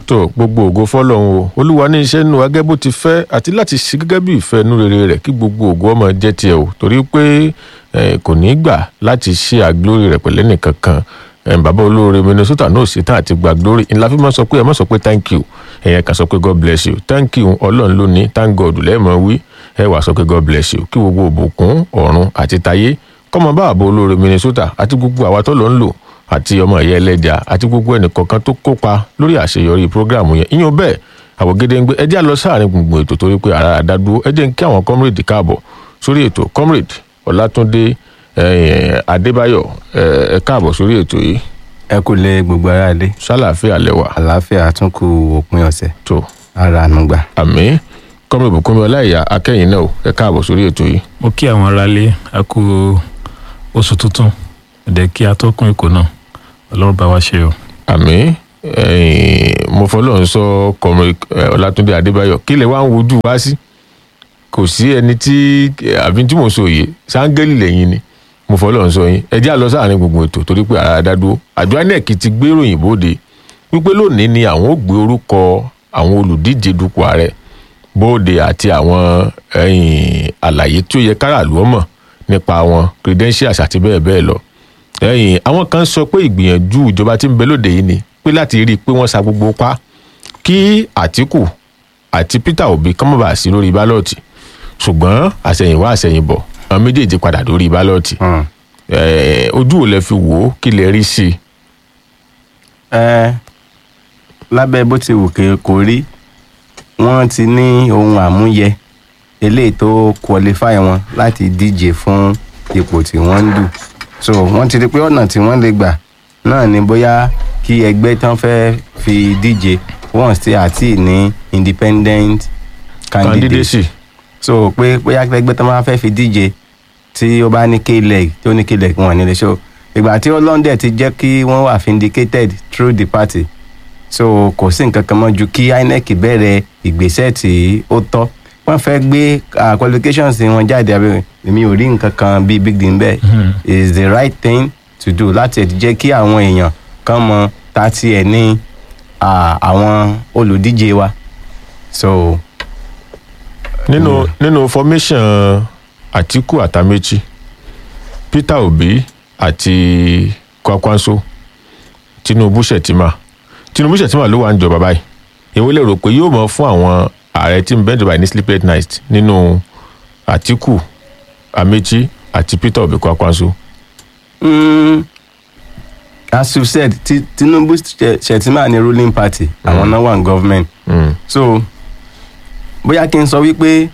tó gbogbo ògo fọlọ́run o olúwa ní iṣẹ́ nínú agẹ́ bó ti fẹ́ àti láti ṣe gẹ́gẹ́ bí ìfẹ́ inú rere rẹ̀ kí gbogbo ògo ọmọ jẹ́ tiẹ̀ o torí pé eh, kò ní gbà láti ṣe àglórí rẹ̀ pẹ̀lẹ́ nìkan kan Eh, bàbá olóore minnesota náà ṣe tán àti gba glory ńlá fi máa sọ pé ẹ má sọ pé thank you ẹ̀yẹ kan sọ pé god bless you thank you ọlọ́run ló ní thank god lẹ́ẹ̀mọ́ wí ẹ wàá sọ pé god bless you kí gbogbo òbùkún ọ̀run àti tayé kọ́mọ bá àbọ̀ olóore minnesota àti gbogbo àwa tó lọ ń lò àti ọmọ ìyá ẹlẹ́jà àti gbogbo ẹnìkọ̀ọ̀kan tó kópa lórí àṣeyọrí prógráàmù yẹn ìyẹn bẹ́ẹ̀ àwògede ń gbé ẹjẹ́ àlọ́ sáàrin gbùngbùn ètò torí pé ara àdádúró ẹjẹ́ ń kí àwọn comrade káàbọ̀ sórí ètò comrade ọlátúndé eh, adébáyọ̀ eh, ẹ káàbọ̀ sórí ètò yìí ẹ kò lè gbogbo ara lé sálàáfíà lẹwà àlàáfíà tún kù òpin ọ̀sẹ̀ tó ara ànúgbà. àmì comrade bùkúnmi ọláìyá akẹ́yìn náà ẹ káàbọ̀ sórí ètò yìí mo kí àwọn aráalé a kú oṣù tuntun ẹ̀dẹ̀ kí atọ́kùn èkó náà ọlọ́run bá wa ṣe o. àmì mo fọlọ́ ń sọ comrade eh, ọlátúndé adébáyọ̀ kí lè wá ń wojú wá sí kò sí ẹni tí àbí tí mo sọ yìí sáńgẹ́lì lẹ́yìn ni mo fọlọ́ ń sọ yín ẹ jẹ́ àlọ́ sáàrin gbogbo ètò torí pé ara dádúró àjọ inec ti gbé ròyìn bóde wípé lónìí ni àwọn ò gbé orúkọ àwọn olùdíje dupò ààrẹ bóde àti àwọn ẹ̀yìn àlàyé tí ó yẹ káràlú ọmọ nípa wọn credentials àti bẹ́ẹ̀ bẹ́ẹ̀ lọ ẹ̀yìn àwọn kan sọ pé ìgbìyànjú ìjọba tí ń bẹ lóde yìí ni pé láti rí i pé wọ́n sa gbogbo pa kí àtìkù àti peter obi kán mọ̀ bá sí lórí bálọ̀tì ṣùgbọ́n àṣẹ̀yìnwá àṣẹ̀yìnbọ̀ àwọn méjèèjì padà lórí bálọ̀tì Hmm. Eh, ojú ò lẹ fi wò ó kí lẹ rí sí i ẹ lábẹ́ bó ti wù ké- kó rí wọ́n ti ní ohun àmúyẹ eléyìí tó qualify wọn láti díje fún ipò tí wọ́n ń dù so wọ́n ti rí pé ọ̀nà tí wọ́n lè gbà náà ni bóyá kí ẹgbẹ́ tán fẹ́ fi díje once tí àti ní independent candidate candidacy so pé bóyá ẹgbẹ́ tó máa fẹ́ fi díje tí ó bá ní k-leg tí ó ní k-leg wọn ní lè ṣó ìgbà tí ọlọ́ndẹ̀ ti jẹ́ kí wọ́n wà vindicated through the party so kò sí nǹkan kan mọ́ ju kí inec bẹ̀rẹ̀ ìgbésẹ̀ tí ó tọ́ wọ́n fẹ́ gbé ah, qualifications wọn jáde abẹ́rẹ́ èmi ò rí nǹkan kan bíi big deal bẹ́ẹ̀ is the right thing to do láti ẹ̀ jẹ́ kí àwọn èèyàn kan mọ ta ti ẹ̀ ní ah, àwọn olùdíje wa so nínú nínú formation àtìkù àtàmẹ́chì peter obi àti kwakwanso tinubu shettima tinubu shettima ló wà ń jọba báyìí èwo lè rò pé yóò mọ fún àwọn ààrẹ tí ń bẹ́ẹ̀ jọba ní sleep at night nínú àtìkù amechi àti peter obi kwakwanso Mm, as you said Ti- tinubu Ṣe- shettima ni ruling party àwọn náà wà ní government mm. so bóyá kí n sọ wípé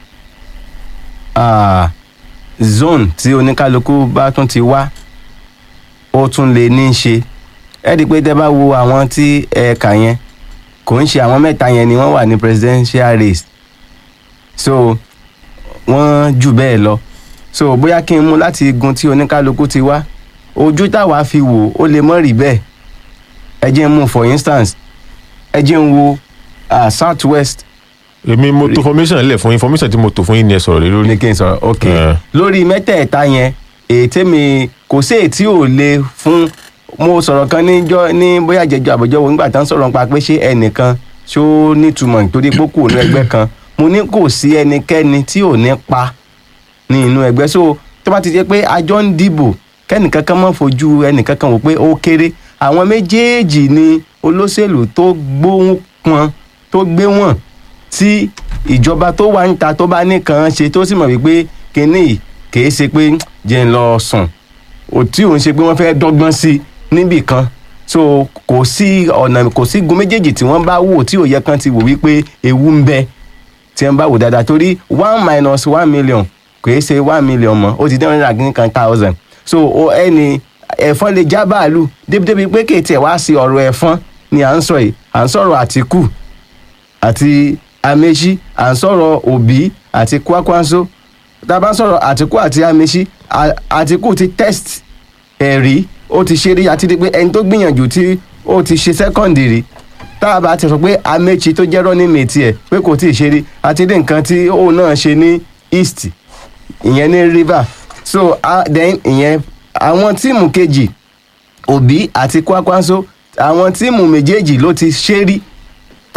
ah, zone tí oníkálukú bá tún ti wá ó tún lè ní í ṣe ẹ di pé tẹ bá wo àwọn tí ẹ kà yẹn kò ń ṣe àwọn mẹ́ta yẹn ni wọ́n wà ní presidential race so wọ́n jù bẹ́ẹ̀ lọ so bóyá kí n mú láti igun tí oníkálukú ti wá ojú táwa fi wò ó lè mọ́ rí bẹ́ẹ̀ ẹ jẹ́ n mú for instance ẹ jẹ́ n wo uh, south west èmi mo tó formation lẹ̀ fún information tí mo tò fún yín ni ẹ sọ̀rọ̀ lé lórí ní kí n sọ̀rọ̀ ok Eh. lórí mẹ́tẹ̀ẹ̀ta yẹn ètè mi kò sí ètí ò le fún mo sọ̀rọ̀ kan níjọ́ ní bóyá jẹjọ àbọ̀jọ́ wo nígbà tán sọ̀rọ̀ nípa pé ṣé ẹnìkan ṣó nítumọ̀ nítorí pé kò ní ẹgbẹ́ kan mo ní kò sí ẹnikẹ́ni tí ò ní pa ní inú ẹgbẹ́ so tó bá ti jẹ́ pé àjọ ń dìbò kẹ́nìkan kan mọ̀ fojú ẹnìkan kan wò pé ó kéré àwọn méjèèjì ni olóṣèlú tó gbóhùn pọn tó gbé wọn tí ìjọba tó wà ń ta tó bá nìkan ṣe tó sì mọ̀ wípé kínní yìí kìí ṣe pé jẹ́ ń lọ sùn ò tí òun ṣe pé wọ́n fẹ́ dọ́gbọ́n sí i níbì kan so kò sí ọ̀nà kò sí gun méjèèjì tí wọ́n bá wò tí òye kan ti wò wípé ewu ń bẹ tí wọ́n bá wò dáadáa torí one minus one million kìí ṣe one million mọ́ ó ti dé one hundred and kan thousand so o ẹni ẹ̀fọn lè já bàálù débìdébì pé kèétí ẹ̀ wá sí ọ̀rọ̀ ẹ̀fọn ni à ń sọ yìí à ń sọ̀rọ̀ àtìkù àti amechi à ń sọ̀rọ̀ òbí àti kwakwanso tá a bá ń sọ̀rọ̀ àtìkù àti amechi à- àtìkù ti test ẹ̀rí ó ti ṣe rí àti di pé ẹni tó gbìyànjú tí ó ti ṣe sẹ́kọ̀ndì rí tá a bá ti sọ pé amechi tó jẹ́ running mate ẹ̀ pé kò tí ì ṣe rí àti dé nǹkan tí òun náà ṣe ní east ìyẹn ní river so uh, then ìyẹn àwọn tíìmù kejì òbí àti kwakwanso àwọn tíìmù méjèèjì ló ti ṣe rí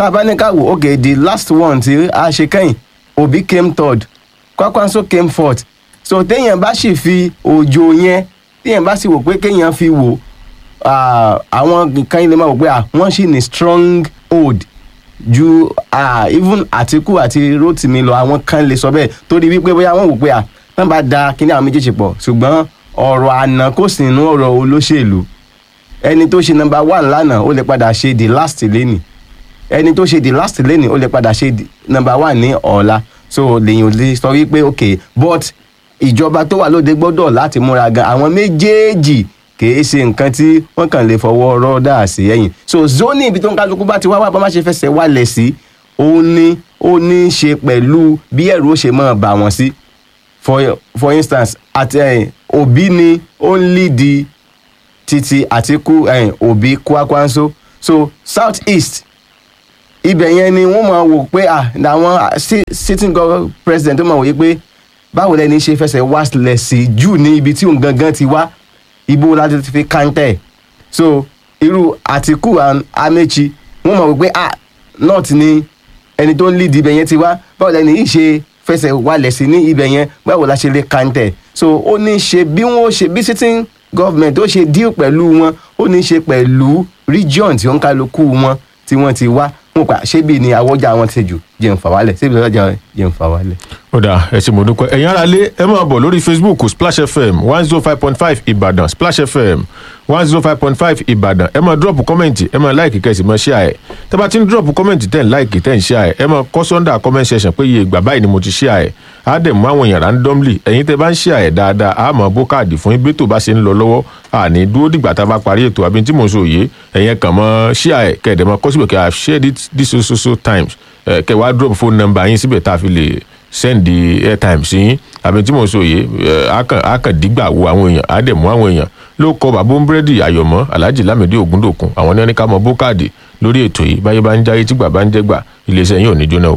tá a bá ní ká wò ok the last one tí a ṣe kẹ́yìn Obi came third Kwakwanso came fourth so téèyàn bá sì fi òjò yẹn téèyàn bá sì wò pé kéèyàn fi wò ah, àwọn nǹkan ilé máa wò pé ah, wọ́n sì ní strong hold ju ah, even Àtíkù àti Rotimi lọ àwọn kan lè sọ bẹ́ẹ̀ torí wípé bóyá wọ́n wò pé ah, tán bá da kíní àwọn méjèèjì pọ̀ ṣùgbọ́n ọ̀rọ̀ àná kò sí nínú ọ̀rọ̀ olóṣèlú ẹni tó ṣe number one lánàá ó lè padà ṣe the last lẹ́nì ẹni tó ṣe the last lẹ́nì ó lè padà ṣe the number one ní ọ̀la so lèyìn ò lè sọ wípé ok but ìjọba tó wà lóde gbọ́dọ̀ láti múra gan àwọn méjèèjì kìí ṣe nǹkan tí wọ́n kàn lè fọwọ́ rọ́ọ̀dà sí ẹ̀yìn so zoni ibi tó ń kálukú bá ti wá wá bá má ṣe fẹsẹ̀ wálẹ̀ sí ó ní ó ní í ṣe pẹ̀lú bí ẹ̀rù ó ṣe máa bà wọ́n sí for for instance àti ẹ̀yìn òbí ni ó ń lídi títí àtikú ẹ̀yìn òbí kwakwanso so south east ibẹ̀ yẹn ni wọ́n máa wò pé ah àwọn ah, si- sitting government president tó máa wòye pé báwo lẹni ṣe fẹsẹ̀ wá lẹ̀ sí jù ní ibi tí òun gangan ti wá ibo láti fi kàńtẹ̀ so irú àtìkù and amechi wọ́n máa wò pé ah north ni ẹni tó ń lead ibẹ̀ yẹn ti wá báwo lẹni yìí ṣe fẹsẹ̀ wálẹ̀ sí ní ibẹ̀ yẹn báwo la ṣe lè kàńtẹ̀ so ó ní ṣe bí wọ́n ṣe bí sitting government ó ṣe deal pẹ̀lú wọn ó ní ṣe pẹ̀lú region tí ó ń kálukú wọn tí wọ́n ti wá wọn pa ṣé bí ni àwọjà wọn ti jù jẹun fà wálẹ̀ ṣé bí lọ́jà jẹun fà wálẹ̀. ó dà ẹ ṣé mo dúpẹ́ ẹ̀yin ará lé ẹ máa bọ̀ lórí facebook splash fm one zero five point five ìbàdàn splash fm one zero five point five ìbàdàn ẹ máa drop kọ́mẹ̀ntì ẹ máa like kẹ́sì máa share ẹ̀ tẹ́ bá ti ń drop kọ́mẹ̀ntì tẹ́ ń like tẹ́ ń share ẹ̀ ẹ máa kọ́ sọ́ndà comment section pé iye ìgbà báyìí ni mo ti share ẹ̀ á dẹ̀ mú àwọn èèyàn randomly ẹ̀yin tẹ́ bá ń share ẹ̀ dáadáa á máa bó káàdì fún ibi tó bá ṣe ń lọ lọ́wọ́ àní dúró dìgbà tá a bá parí ètò àbí tí mo sọ òye ẹ̀yin kàn mọ́ share ẹ̀ kẹ́ẹ̀dẹ̀ mọ́ kọ́ síbẹ̀ kẹ́ i have shared it this so so so times ẹ̀ kẹ́ wá drop phone number yín síbẹ̀ tá a fi lè send the airtime sí yín àbí tí mo sọ yìí a kàn dígbà wo àwọn èèyàn á dẹ̀ mú àwọn èèyàn ló kọ bàbá búrẹ́dì àyọ̀mọ́ alhaji lamidi ogundokun àwọn ní wọn ní ká mọ bókàdì lórí ètò yìí báyé bá ń jáyé tí gbà bá ń jẹ́ gbà iléeṣẹ́ yín ò ní jóná o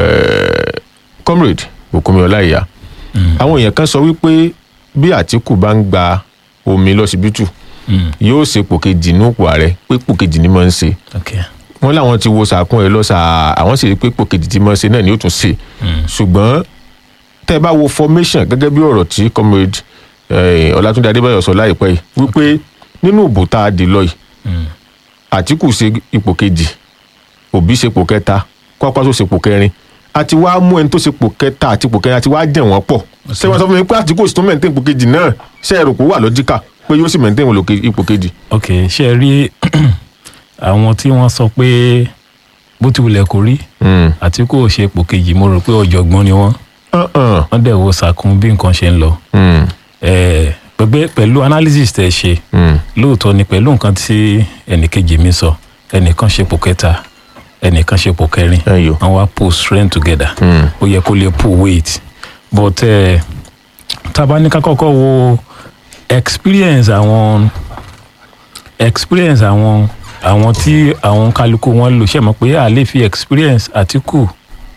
Eh, comrade bùkúnmi ọláìyá àwọn èèyàn kan sọ wípé bí àtìkù bá ń gba omi lọ́sibítù yóò ṣe pò kejì ní òpó ààrẹ pé pò kejì ni mo ń ṣe okay. wọn làwọn ti wo sàkún ẹ lọ́sà àwọn sì rí pé pò kejì tí mo ṣe náà ni ó tún ṣe ṣùgbọ́n tẹ́ ẹ bá wo formation gẹ́gẹ́ bí ọ̀rọ̀ tí comrade eh, ọlátúndé adébáyọ̀ sọ láìpẹ́ yìí wípé nínú ìbò tá a dì lọ yìí àtìkù ṣe ipò kejì òbí ṣe ipò kẹta kwakwaso ṣe ipò kẹrin àti wàá mú ẹni tó ṣe ipò kẹta àti ipò kẹrin àti wàá dẹ̀ wọ́n pọ̀ ṣé wọ́n sọ fún mi pé àtìkù sì tún mẹ́ǹtẹ́ ipò kejì náà ṣé ẹ̀rù kó wà lọ́jíkà pé yóò sì mẹ́ǹtẹ́ ipò kejì. ok ṣe ẹ rí àwọn tí wọ́n sọ pé bó ti wulẹ̀ kó rí Mm. Àtíkù ò ṣe ipò kejì mo rò pé ọ̀jọ̀gbọ́n ni wọ́n Uh-uh. wọ́n dẹ̀ wo sàkún bí nǹkan ṣe ń lọ Mm. Eh, pẹ̀pẹ́ pẹ̀lú analysis tẹ̀ ṣe Mm. lóòótọ́ ni pẹ̀lú nǹkan tí ẹnìkejì mi sọ ẹnìkan ṣe ipò kẹta ẹnìkan ṣe ipò kẹrin Ẹyọ. wọ́n wá pull strength together Mm. ó yẹ kó lè pull weight but eh, tá a bá ní ká kọ́kọ́ wo experience àwọn experience àwọn àwọn tí àwọn kálukú wọn lò ṣe mọ̀ pé a lè fi experience Àtíkù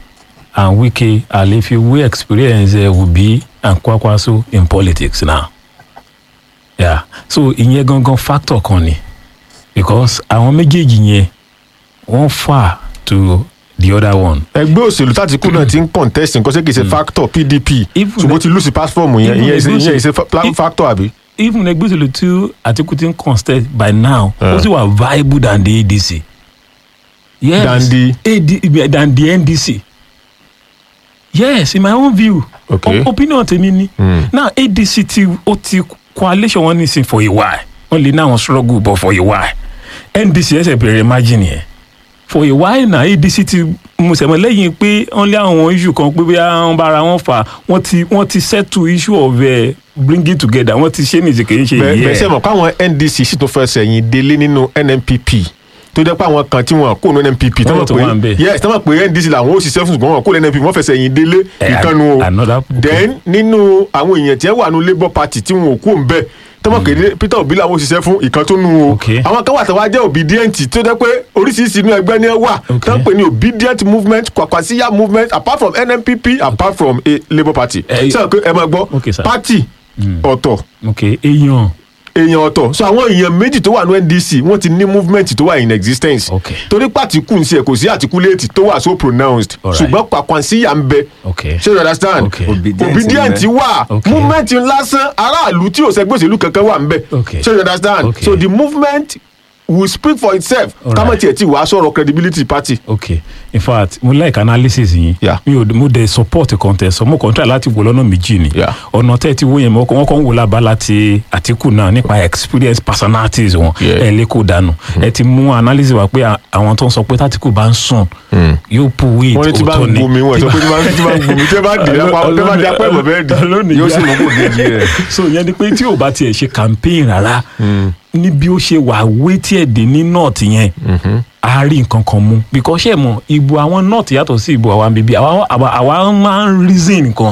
and Wike a lè fi wé experience eh, Obi and Kwakwaso in politics now yeah so ìyẹn gangan factor kan ni because àwọn méjèèjì yẹn wọ́n fà to the other one ẹgbẹ́ òṣèlú tàtíkù náà ti ń contest nǹkan ṣé kì í ṣe factor pdp Even ṣùgbọ́n the- ó ti lose platform yẹn even ìyẹn the ìṣe- ìyẹn ìṣe Gúúsù- fa- I- factor àbí. even ẹgbẹ́ òṣèlú tí Àtíkù ti ń contest by now ó Uh. sì wà viable than the ADC. yes Than the- AD, than the NDC. yes in my own view Okay. O- opinion tèmi ni Mm. now ADC ti ó ti coalition wọn nísìn for a while wọn lè ní àwọn struggle but for a while NDC ẹsẹ̀ bẹ̀rẹ̀ margin yẹn for a while na ADC ti musẹ̀mọ́ lẹ́yìn pé wọ́n lé àwọn issue kan pé bí wọ́n bára wọn fà wọ́n ti wọ́n ti settle issue of uh, bringing together wọ́n ti ṣe nìyí kì í ṣe bẹ́ẹ̀ yìí bẹ́ẹ̀ sẹ́ mọ̀ káwọn ndc sì tún fẹ́ sẹ̀yìn délé nínú nnpp tó jẹ́ pé àwọn kan tí wọ́n kó nu nnpp Wọ́n tó wà ń pé bẹ̀. yes tí wọ́n pé ndc làwọn ó ṣiṣẹ́ fún ṣùgbọ́n wọn kó lé nnpp wọ́n fẹ́ sẹ̀yìn délé Eh, ìkànnù o another- then nínú àwọn èèyàn tí wọ́n wà ní labour party tí wọn ò kú òun bẹ́ẹ̀ tọ́mọ̀ kéde peter obi làwọn ó ṣiṣẹ́ fún ìkan tó nu o Okay. àwọn kan wà tó wá jẹ́ obedient tó jẹ́ pé oríṣiríṣi inú ẹgbẹ́ ni ẹ wà Okay. tó ń pè ní obedient movement kwakwasiya movement apart from nnpp apart from a labour party Eh, sọ pé ẹ máa gbọ́ Okay, sir. party ọ̀tọ̀ ok èèyàn èèyàn ọ̀tọ̀ so àwọn èèyàn méjì tó wà ní ndc wọ́n ti ní movement tó wà in existence Okay. torí pàtíkù ń ṣe kò sí articulate tó wà so pronounced Alright. ṣùgbọ́n pàkwánsíyà ń bẹ Okay. ṣé you understand Okay. Obedient obedient ń bẹ. wà Okay. movement lásán aráàlú tí ò sẹgbẹ́ òṣèlú kankan wà ń bẹ Okay. ṣé you understand Okay. so the movement will speak for itself Alright. kámọ́ tiẹ̀ tí wàá sọ̀rọ̀ credibility party. ok in fact mo like analysis yín Yeah. mi ò mo dey support contest mo kàn try láti wò lọ́nà méjì ni Yeah. ọ̀nà tẹ́ ẹ ti wó yẹn mo wọ́n kàn ń wò lábala ti àtìkù náà nípa experience personalities wọn Yeah. ẹ lè kó dànù ẹ ti mú analysis wá pé à- àwọn tó ń sọ pé tàtìkù bá ń sùn yóò pu weight wọ́n ní tí bá òótọ́ ń ni gbomi wọ́n sọ pé tí bá ń tí bá ń gbomi tí bá ń dìde apá tí bá ń di apá ẹ̀mọ̀ bẹ́ẹ̀ dì lónìí yóò sì mú kó kejì rẹ̀. so ìyẹn ni pé tí o bá tiẹ̀ ṣe campaign rárá ní bí ó ṣe wà wétí ẹ̀dẹ̀ ní north yẹn a rí nǹkan kan mú because ṣe mọ̀ ìbò àwọn north yàtọ̀ sí ìbò àwọn bíbí àwa àwa- àwa máa ń reason nǹkan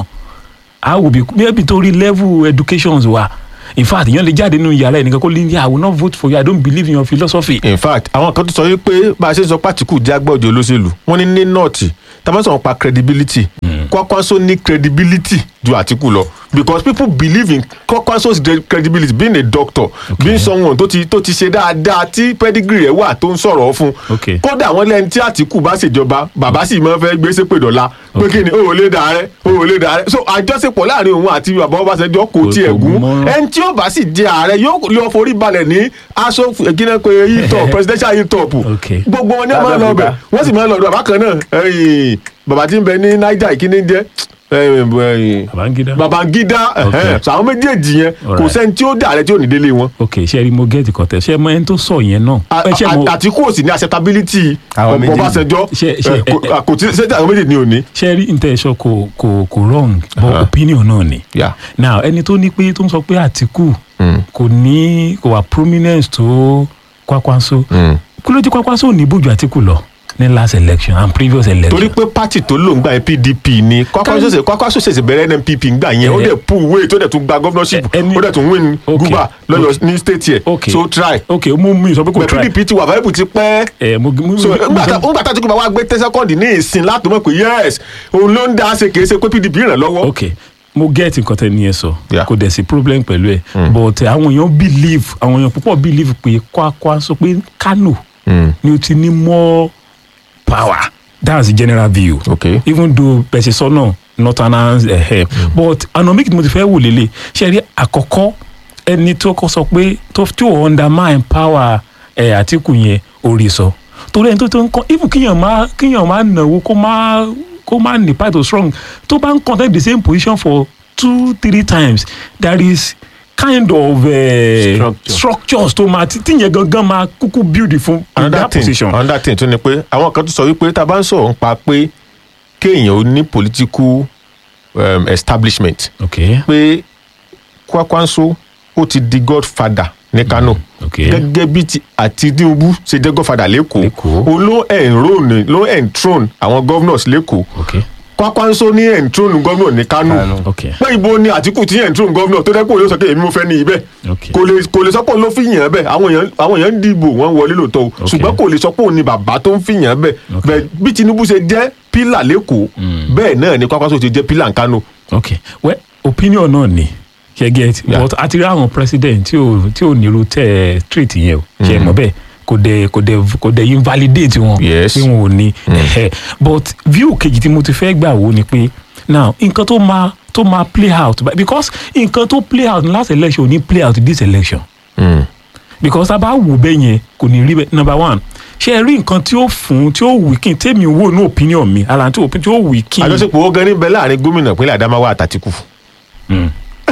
a wò bí maybe torí level education wa in fact ìyẹn lè jáde nínú yàrá ẹnìkan kó lè ní i will not vote for you i don't believe in your philosophy. in fact àwọn kan tó sọ wípé bá a ṣe ń sọ pàtíkù jẹ́ agbọ́jọ olóṣèlú wọ́n ní ní nọ́ọ̀tì tàbí sọ̀rọ̀ pa credibility Kwakwanso ní credibility ju Àtíkù lọ because people believe in Kwakwanso's de- credibility being a doctor being someone tó ti tó ti ṣe dáadáa tí pedigree rẹ̀ wà tó ń sọ̀rọ̀ fún Okay. kódà wọ́n lẹ́ni tí Àtíkù bá ṣèjọba bàbá sì máa fẹ́ gbé sépè dọ̀la pé Okay. kí ni o ò lè dà rẹ o ò lè dà rẹ so àjọṣepọ̀ láàrin òun àti bàbá Ọbásanjọ́ kò Kò- tiẹ̀ kò gún mọ́rán. ẹni tí ó bá sì jẹ ààrẹ yóò lọ forí balẹ̀ ní aṣọ ìkíni pé yìí presidential yìí top Okay. gbogbo wọn ní wọn máa ń lọ bẹ̀ wọ́n sì máa ń lọ ọ̀dọ̀ bàbá kan náà ẹ̀yìn, bàbá tí ń bẹ ní Niger ìkíni jẹ́ ẹ̀yìn, ẹ̀yìn, Babangida. Babangida Okay. ẹ̀hẹ́n. so àwọn méjèèjì yẹn kò Alright. sẹ́ni tí ó dà rẹ tí ò ní délé wọn ok ṣe rí mo get contest ṣe mọ ẹni tó sọ yẹn náà. A- ẹ ṣe a- mo Àtíkù ò sì ní acceptability Àwọn méjèèjì. Ọbásanjọ́ Ṣe- ṣe- ẹ̀, kò- ẹ- ẹ- kò tí ṣé àwọn méjèèjì ni ò ní. ṣe rí intention kò kò kò wrong but Uh-huh. opinion náà ni. Yeah. now ẹni tó ní pé tó ń sọ pé Àtíkù Mm. kò ní kò wà prominence tó Kwakwanso Mm. kí ló dé Kwakwanso ò ní bójú Àtíkù lọ ní last election and previous election. torí pé pátì tó lò ń gbà yẹn pdp ni Kwakwanso ṣẹ̀ṣẹ̀- Kwakwanso ṣẹ̀ṣẹ̀ bẹ̀rẹ̀ nnpp ń gbà yẹn ó Eh. dẹ̀ pull weight ó dẹ̀ tún gba governorship Eh, ẹni- ó dẹ̀ tún win Okay. guba lọ́yọ̀ ní state yẹ Okay. so try ok mú mi sọ pé kò but try pdp ti wà viable ti pẹ́ ẹ mo mo so mo- mo ńgbà sọ- tá tí kò bá wá gbé tẹ́sẹ́kọ́ndì ní ìsìn láti mọ̀ pé yes òun ló ń dá ṣe kìí ṣe pé pdp ràn lọ́wọ́. ok mo get nǹkan tẹ́ ni ẹ sọ Yeah. kò dẹ̀ sí problem pẹ̀lú ẹ̀ but eh, àwọn èèyàn believe àwọn èèyàn púpọ̀ believe pé Kwakwanso pé Kano Mm. ni o ti ní more power that's the general view Okay. even though pẹ̀sẹ̀ sọ́nà northerners ẹ̀hẹ́ but ọ̀nà méjì tí mo ti fẹ́ wò lélẹ̀ ṣe rí àkọ́kọ́ ẹni tó kọ́ sọ pé tó tí ò undermine power ẹ̀ Àtíkù yẹn orí sọ torí ẹni tó tó ń kọ́ even kíyàn má kíyàn má nàwó kó má kó má ní part of strong tó bá ń contest the same position for two three times there is kind of uh, Structure. structures tó máa tí tíyẹn gangan máa kúkú build fún in another that thing position. another thing tún ni pé àwọn kan tún sọ wípé tá a bá ń sọ̀rọ̀ nípa pé kéèyàn ó ní political um, establishment okay pé Kwakwanso ó ti di godfather ní Kano okay. gẹ́gẹ́ bí ti àti Tinubu ṣe jẹ́ godfather lẹ́kọ̀ọ́ Lẹ́kọ̀ọ́. òun ló enrone ló enthrone àwọn governors lẹ́kọ̀ọ́ okay Kwakwanso ní enthrone governor ní Kano Kano. okay pé ibo ni Àtíkù ti enthrone governor tó dẹ́kun olóò sọ pé èmi mo fẹ́ ní ibẹ̀ okay. kò lè kò lè sọ pé òun ló fi yàn án bẹ́ẹ̀ àwọn èèyàn àwọn èèyàn ń dìbò wọ́n wọlé lóòótọ́ o Okay. ṣùgbọ́n kò lè sọ pé òun ni bàbá tó ń fi yàn án bẹ́ẹ̀ Okay. bẹ́ẹ̀ bí Tinubu ṣe jẹ́ pílà lẹ́kọ̀ọ́ bẹ́ẹ̀ náà ni Kwakwanso ti jẹ́ pílà ní Kano okay well opinion náà ni ṣe get Yeah. but a ti rí àwọn president tí ò tí ò nírú tẹ treat yẹn o ṣe mọ̀ bẹ́ẹ̀ kò dẹ̀ kò dẹ̀ kò dẹ̀ invalidate wọn Yes. pé wọn ò ní ẹ̀hẹ́. but view kejì tí mo ti fẹ́ gbà wò ni pé now nǹkan tó máa tó máa play out because nǹkan tó play out ní last election ò ní play out this election because tá a bá wò bẹ́ẹ̀ yẹn kò ní rí bẹ́ẹ̀ number one ṣe ẹ rí nǹkan tí ó fún tí ó weaken tèmi wò ní opinion mi ara tí ó tí ó weaken. àjọṣepọ̀ ó gan níbẹ̀ láàrin gómìnà ìpínlẹ̀ Adamawa àtàtìkù Mm.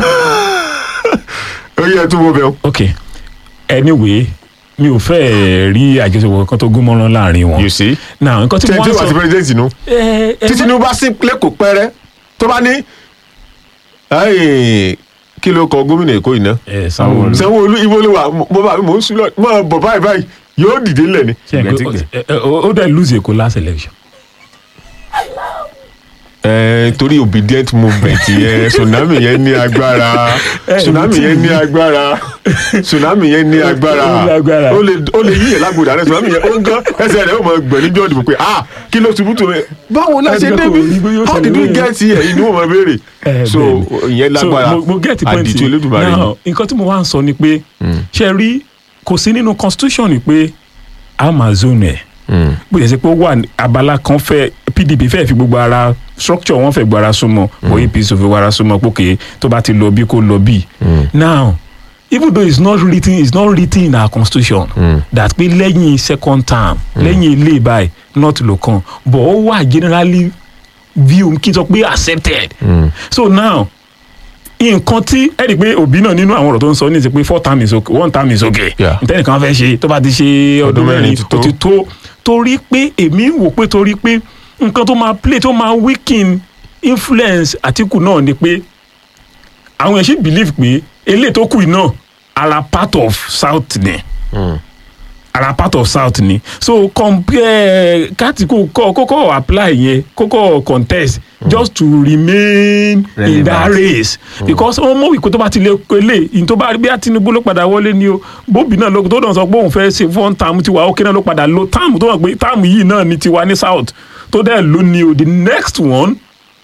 ó yẹ tó wọ bẹ́ẹ̀ o. ok anyway mi ò fẹ́ rí àjọṣepọ̀ kan tó gún mọ́rán láàrin wọn. you see now nǹkan tí mo tẹ́tí wá wà sí sọ president nù ẹ ẹ tí Tinubu bá sí lẹ́kọ̀ọ́ pẹ́rẹ́ tó bá ní "Ẹ́ẹ̀, kí ló kọ gómìnà Èkó yìí náà ẹ Sanwó-Olú Sanwó-Olú ibo ló wà mo bá mò ń sùn lọ mọ bọ̀ báyìí báyìí yóò dìde ńlẹ̀ ni. ṣe é pé ó- ẹ- ẹ- ó dẹ̀ lose Èkó last election. Eh, torí obedient movement yẹn tsunami yẹn ní agbára Eh, tsunami yẹn ní agbára tsunami yẹn ní Ó ní agbára agbára. ó lè ó lè yíyẹ lágbódà rẹ tsunami yẹn ó ń gán ẹsẹ̀ rẹ̀ ó mọ gbọ̀n níjọ́ ìdìbò pé ah kí ló ṣubú tó yẹ báwo la ṣe Ẹgbẹ́ kò rí débi bí yóò how ṣe did we lóye. get here ìní wọn máa béèrè Eh, so bẹ́ẹ̀ni. ìyẹn lágbára so mo, mo get the point àdìtú yìí. Olódùmarè ni. now nǹkan tí mo wá ń sọ ni pé ṣe rí kò sí nínú constitution ni pé amazon ẹ̀ Mm, bó ṣe ṣe pé ó wà ní abala kan fẹ́ pdp fẹ́ fi gbogbo ara structure wọn fẹ́ gbogbo ara súnmọ́ bó apc ò fi gbogbo ara súnmọ́ pókè tó bá ti lọ bí kò lọ bí. now even though it's not written it's not written in our constitution Mm. that pé lẹ́yìn second term lẹ́yìn ilé báyìí not lo kan but ó wà generally view kí n sọ pé accepted mm, so now nǹkan tí ẹ rí i pé òbí náà nínú àwọn ọ̀rọ̀ tó ń sọ ní ti pé four term is okay one term is okay Yeah. ntẹ́nìkan fẹ́ ṣe tó bá ti ṣe ọdún Ọdún mẹ́rin mẹ́rin ti tó. ó ti tó torí pé èmi wò pé torí pé nǹkan tó máa play tó máa weaken influence Àtíkù náà ni pé àwọn èèyàn sì believe pé eléyìí tó kù yìí náà ara part of south ni mm. ara part of south ni so compare kátìkù kọ kókó apply yẹn kókó contest just to remain in that Relevant. race because wọn mọ ìkó tó bá ti lè pélé ìyìn tó bá rí bí a Tinubu ló padà wọlé ni o bóbi náà ló tó náà sọ pé òun fẹ́ ṣe fún táàmù tiwa ókè náà ló padà lo táàmù tó wà pé táàmù yìí náà ni tiwa ní south tó dẹ̀ ló ní o the next one